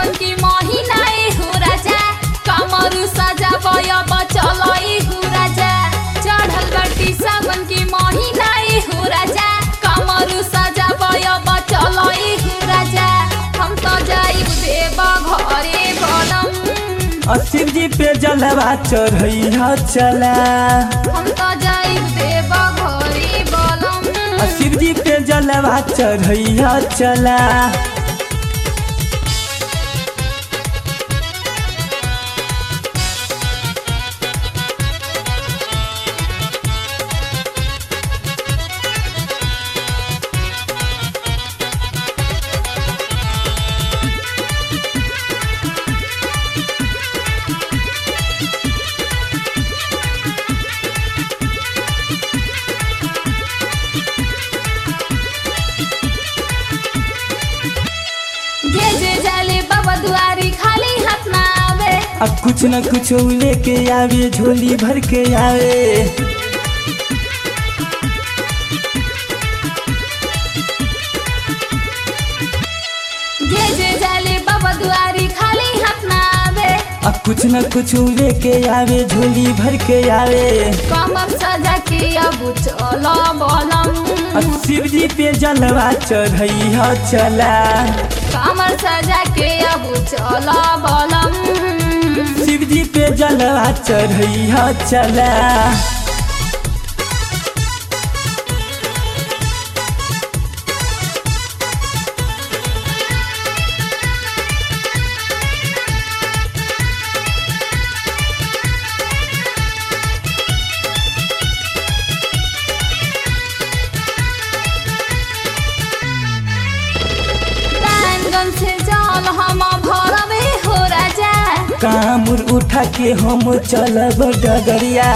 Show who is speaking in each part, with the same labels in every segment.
Speaker 1: सावन की महीना ए हो राजा कमर सजा बया बचल ए हो राजा चढ़ल बाटी सावन की महीना ए हो राजा कमर सजा बया बचल ए हो राजा हम तो जाइब देव घरे बनम
Speaker 2: आ शिव जी पे जलवा चढ़ैया चला
Speaker 1: हम तो जाइब देव घरे बनम
Speaker 2: आ शिव जी पे जलवा चढ़ैया चला
Speaker 1: जे जे जाले बाबा दुआरी खाली हाथ ना आवे
Speaker 2: आ कुछ न कुछ लेके आवे झोली भर के आवे
Speaker 1: जे जे जाले बाबा दुआरी खाली हाथ ना आवे
Speaker 2: आ कुछ न कुछ लेके आवे झोली भर के आवे
Speaker 1: कमर सजा के अब चल बलम
Speaker 2: आ शिव जी पे जलवा चढ़ैया चला
Speaker 1: कमर सजा के अब चल बलम
Speaker 2: शिव जी पे जलवा चढ़ैया चला
Speaker 1: दानगन से जल हम भरवे हो राजा
Speaker 2: कामुर उठा के हम चलब डगरिया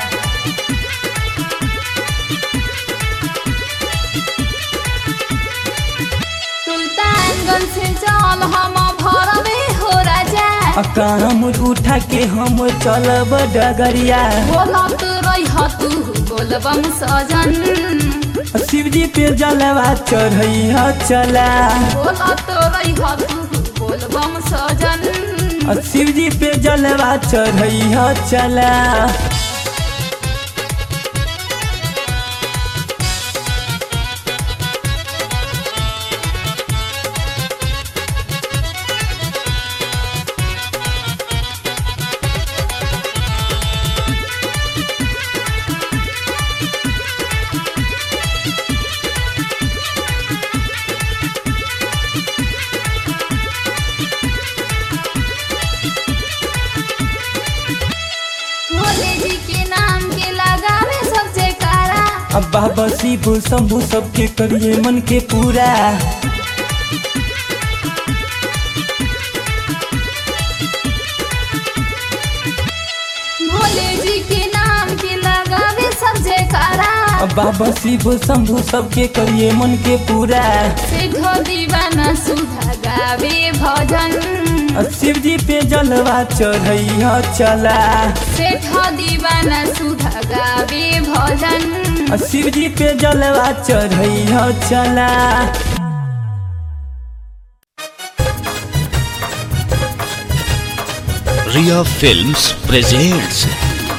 Speaker 1: सुल्तानगंज से जल हम भरवे हो राजा
Speaker 2: आ कामुर उठा के हम चलब डगरिया
Speaker 1: बोलत रह तू बोलबम सजन
Speaker 2: आ शिव जी पे जलवा चढ़ैया चला
Speaker 1: बोलत रह तू बोलबम सजन
Speaker 2: आ शिव जी पे जलवा चढ़ैया चला
Speaker 1: भोले जी के नाम के लगावे सब जयकारा
Speaker 2: अब बाबा शिव शंभु सबके करिए मन के पूरा
Speaker 1: भोले जी के नाम के लगावे सब जयकारा
Speaker 2: अब बाबा शिव शंभु सबके करिए मन के पूरा
Speaker 1: सेठ दीवाना सुधा गावे भजन
Speaker 2: आ शिव जी पे जलवा चढ़ैया चला
Speaker 1: सेठ दीवाना सुधा गावे भजन
Speaker 2: आ शिव जी पे जलवा चढ़ैया चला
Speaker 3: Ria Films presents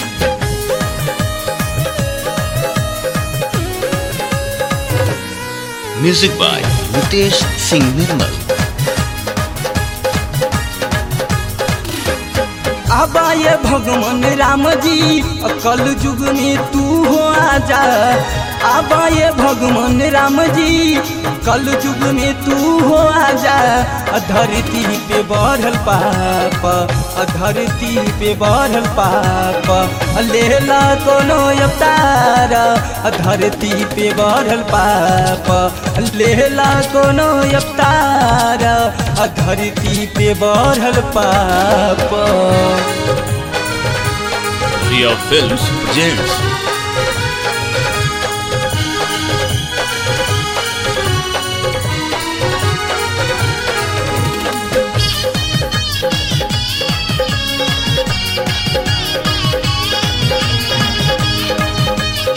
Speaker 3: Music by Nitesh Singh Nirmal
Speaker 2: आबा ये भगवान राम जी कल युग में तू हो आजा आबा ये भगवान राम जी कल युग में तू हो आजा अ धरती पे बढ़ल पाप अ धरती पे बढ़ल पाप अ लेला कोनो अवतार अ धरती पे बढ़ल पाप अ लेला कोनो अवतार अ धरती पे बढ़ल पाप
Speaker 3: Ria Films presents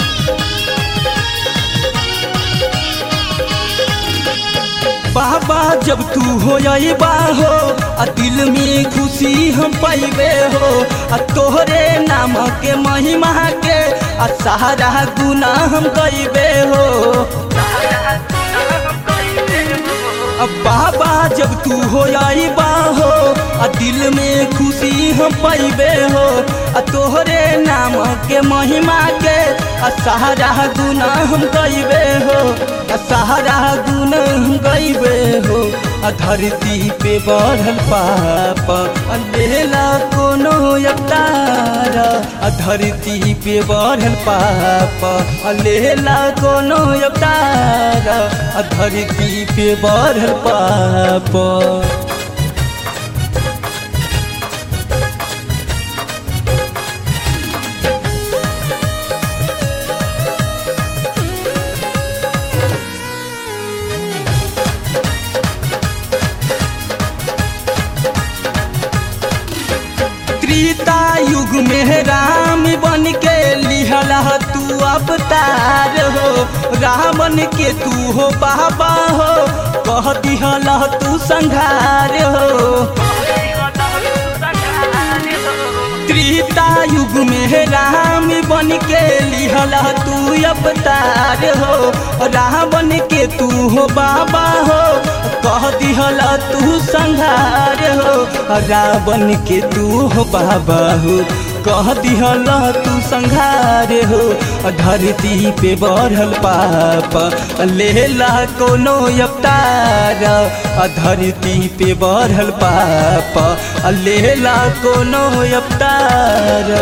Speaker 2: बाबा जब तू हो बा हो आ दिल में खुशी हम पैबे हो आ तोहरे नाम के महिमा के आ सहारा गुना हम कैबे हो आ बाबा जब तू हो बा हो आ दिल में खुशी हम पैबे हो आ तोहरे नाम के महिमा के आ सहारा गुना हम कैबे हो आ सहारा गुना हम कैबे हो आ धरती पे बढ़ल पाप आ लेला कोनो अवतार आ धरती पे बढ़ल पाप आ लेला कोनो अवतार आ धरती पे बढ़ल पाप त्रेता युग में राम बन के लिहल तू अवतार हो रावण के तू हो बाबा हो कह दिहल तू संघार हो त्रेता युग में राम बन के लिहल तू अवतार हो रावण के तू हो बाबा हो कह दिहल तू संघार हो रावण के तू हो बाबा हो कह दिहल तू संघार हो धरती पे बढ़ल पाप लेला कोनो अवतार धरती पे बढ़ल पाप लेला कोनो अवतार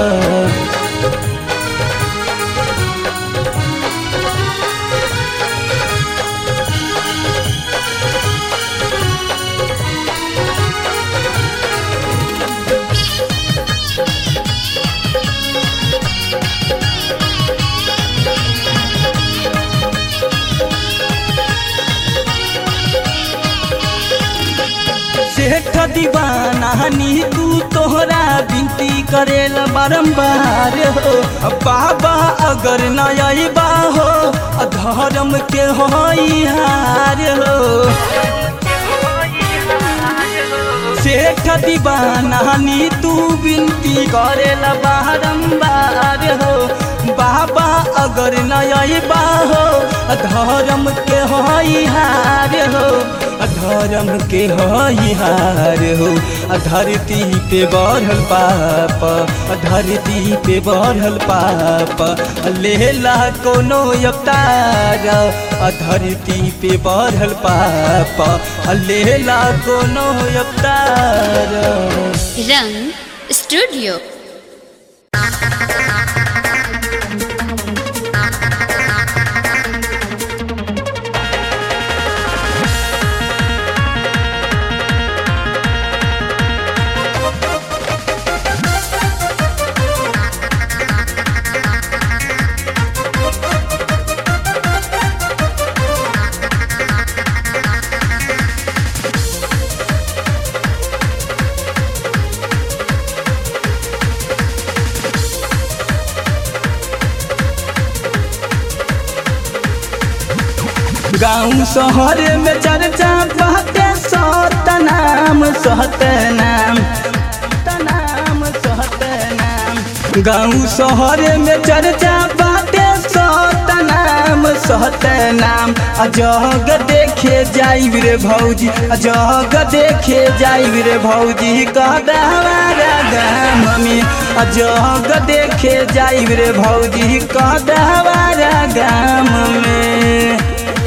Speaker 2: सेठ दीवाना नी तू तोहरा विनती करेल बारंबार हो बाबा अगर न अबा हो धर्म के हो हार हो सेठ दीवाना नी तू विनती करेल बारंबार हो बाबा अगर न अबा हो धर्म के हो हार हो धर्म के हार हो धरती पे बढ़ल पाप धरती पे बढ़ल पाप लेला कोनो अवतार धरती पे बढ़ल पाप लेला कोनो अवतार
Speaker 4: रंग स्टूडियो
Speaker 2: गाँव शहर में चर्चा बहते सत नाम सहत नाम नाम सहत नाम गाँव शहर में चर्चा बाटे सत नाम सहत नाम अजग देखे जाई रे भौजी अजग देखे जाई रे भौजी कहदा हमारा गाम में अजग देखे जाई रे भौजी कहदा हमारा गाम में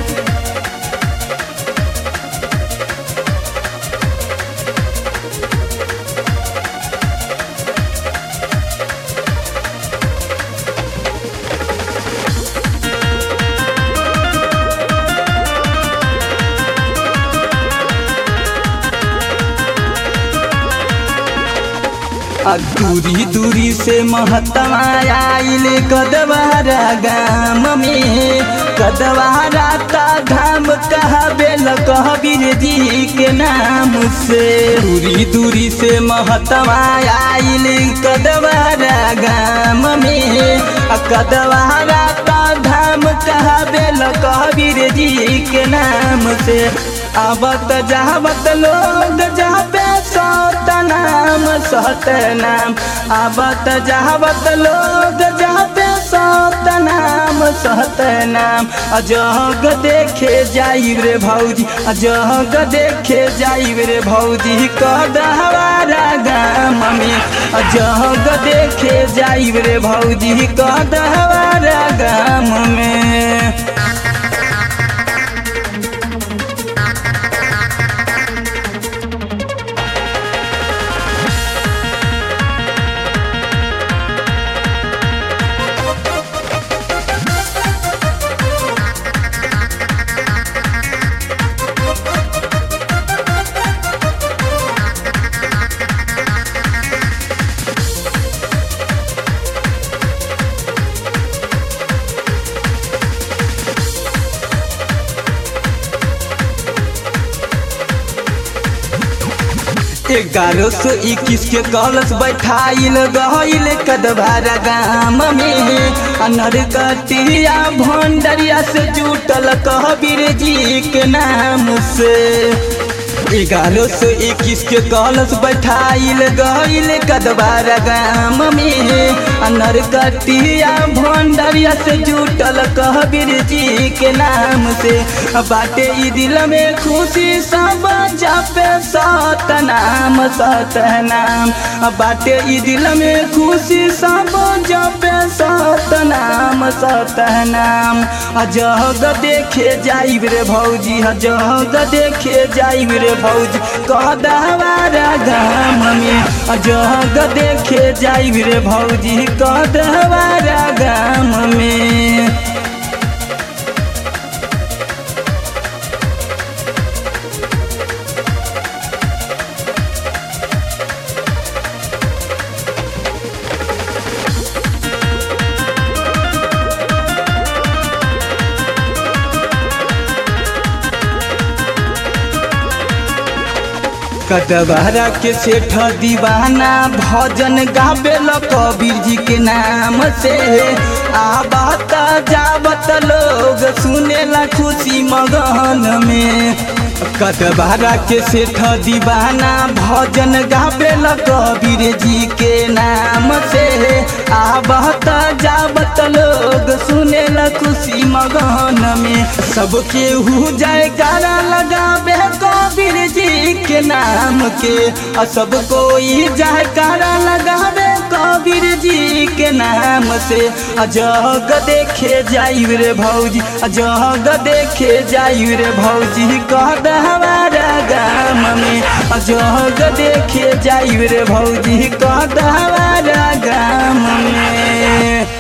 Speaker 2: आ दूरी दूरी से महतमा आइल कदवारा गाम में कदवारा का धाम कहबेल कहबीर जी के नाम से दूरी दूरी से महतमा आइल कदवारा गाम में आ कदवारा का धाम नाम कहाबे कबीर जी के नाम से आवत जावत लोग जाबे सत नाम सत नाम आवत जावत लोग जाबे सत नाम सत नाम अजग देखे जाई रे भौजी अजग देखे जाई रे भौजी कदहवारा गाम में अजग देखे जाई रे भौजी कदहवारा गाम में ग्यारह सौ इक्कीस के कलश बैठाइल गहिल कदभारा गाम में अनर कटिया भंडरिया से जुटल कहबीर जी के नाम से ग्यारह सौ इक्कीस के कलश बैठाइल गहिल कदबारा गाम में अनर कटिया भंडरिया से जुटल कहबीर जी के नाम से बाटे ई दिल में खुशी सब जपे सत नाम सत नाम बाटे ई दिल में खुशी सब जपे सत नाम सत नाम जग देखे जाइब रे भौजी जग देखे जाइब रे भौजी कदवारा गाम में जग देखे जाइब रे भौजी कदवारा गाम में कदबारा के सेठ दीवाना भजन गावे कबीर जी के नाम से आबत जावत लोग सुनेला खुशी मगन में कदबारा के सेठ दीवाना भजन गावे कबीर जी के नाम से आबत जावत लोग सुनेला खुशी मगन में सबके हु जाए गाना लगावे कबीर जी के नाम के और सब कोई जयकारा लगावे कबीर जी के नाम से अजग देखे जाई रे भौजी अजग देखे जाई रे भौजी कद हमारा गाम में अजग देखे जाई रे भौजी कद हमारा गाम में